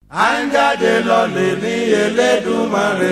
à ń jáde lọ́lẹ̀ ní Elédùmarè.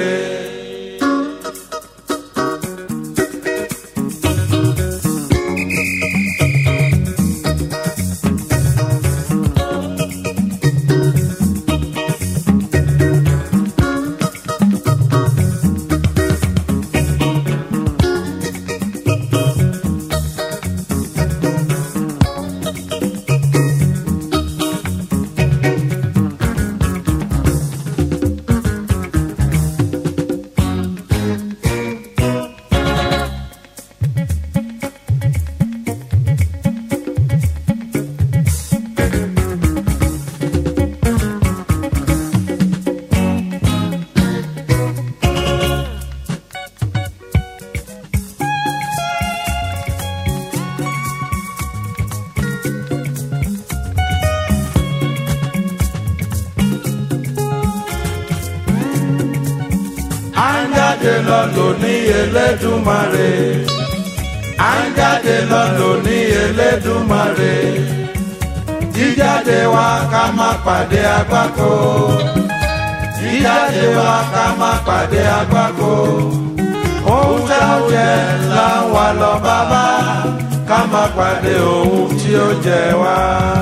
à ń jáde lọ́lọ́ ní Elédùmarè. à ń jáde lọ́lọ́ ní Elédùmarè. jíjáde wa ká má pàdé àgbákò. jíjáde wa ká má pàdé àgbákò. ohun tá ó jẹ là ń wá lọ bàbá ká má pàdé ohun tí ó jẹ wá.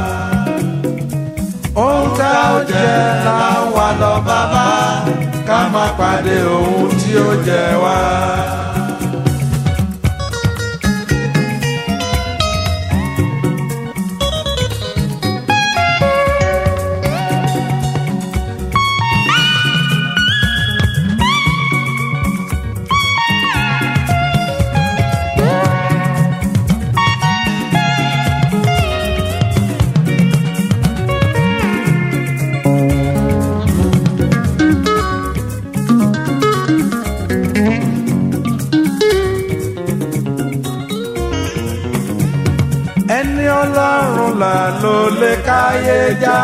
ohun tá ó jẹ là ń wá lọ bàbá ká má pàdé ohun tí ó jẹ wá. ẹni ọlọ́run là ló lè káyé já.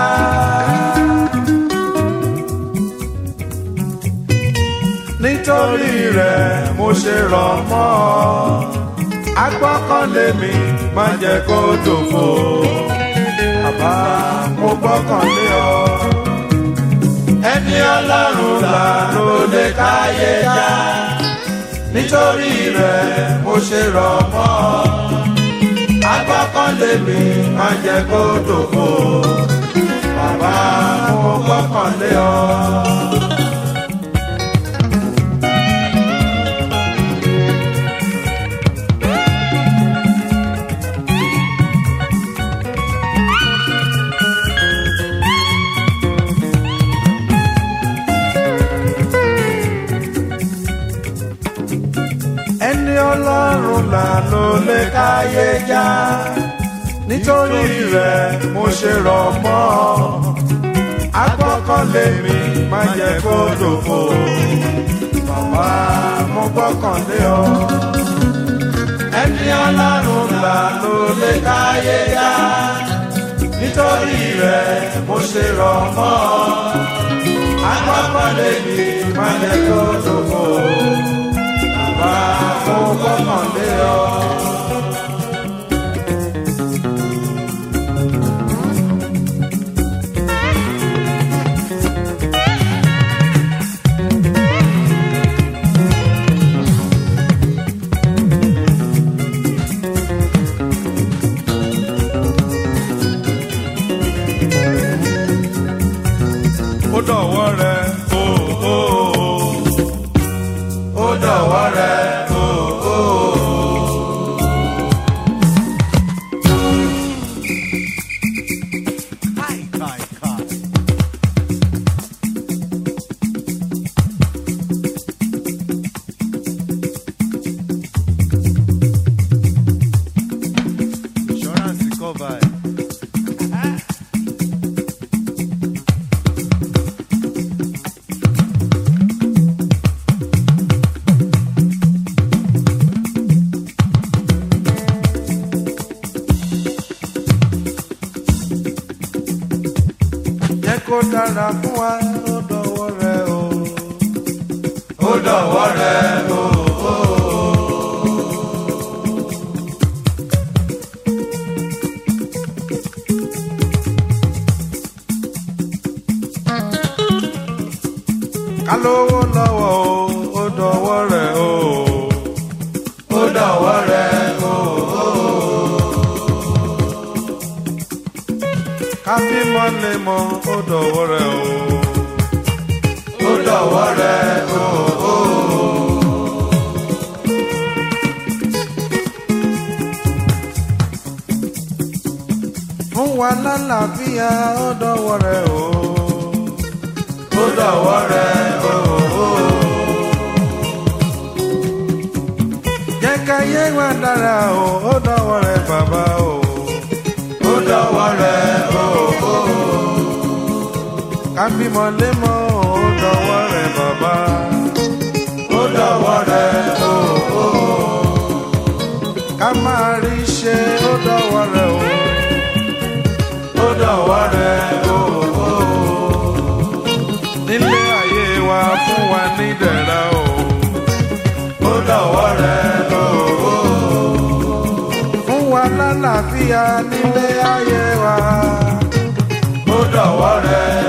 nítorí rẹ̀ mo ṣe rọ̀ mọ́ ọ agbọ́kànlé mi má jẹ́ kó dòfo bàbá mo gbọ́kànlé ọ. ẹni ọlọ́run là ló lè káyé já. nítorí rẹ̀ mo ṣe rọ̀ mọ́ ọ agbọ́kànlé mi má jẹ́ kó dòfo bàbá mo gbọ́kànlé ọ. ẹni ọlọ́run là ló lè káyé já nítorí rẹ̀ mo ṣe rọ̀ mọ́ ọ agbọ́kànlé mi má jẹ́ kó dòfo bàbá mo gbọ́kànlé ọ. ẹni ọlọ́run là ló lè káyé já nítorí rẹ̀ mo ṣe rọ̀ mọ́ ọ agbọ́kànlé mi má jẹ́ kó dòfo bàbá mo gbọ́kànlé ọ. ó dọ̀wọ́ rẹ o o o ó dọ̀wọ́ rẹ o o o. Insurance cover. jẹ́ kó dára fún wa ó dọ̀wọ́ rẹ o. ó dọ̀wọ́ rẹ o. ká lówó lọ́wọ́ o ó dọ̀wọ́ rẹ̀ o ó dọ̀wọ́ rẹ̀ o. ká bímọ lè mọ ó dọ̀wọ́ rẹ̀ o ó dọ̀wọ́ rẹ̀ o. fún wa lálàáfíà ó dọ̀wọ́ rẹ̀ o ó dọ̀wọ́ rẹ̀ o. jẹ́ ká yé wa dára o ó dọ̀wọ́ rẹ̀ bàbá o ó dọ̀wọ́ rẹ̀ o. ká bímọ lè mọ ó dọ̀wọ́ rẹ̀ bàbá ó dọ̀wọ́ rẹ̀ o. ká máa rí ṣe ó dọ̀wọ́ rẹ̀ o ó dọ̀wọ́ rẹ̀ o. nílé ayé wa fún wa ní dẹ̀ra o ó dọ̀wọ́ rẹ̀ o. fún wa lálàáfíà nílé ayé wa ó dọ̀wọ́ rẹ̀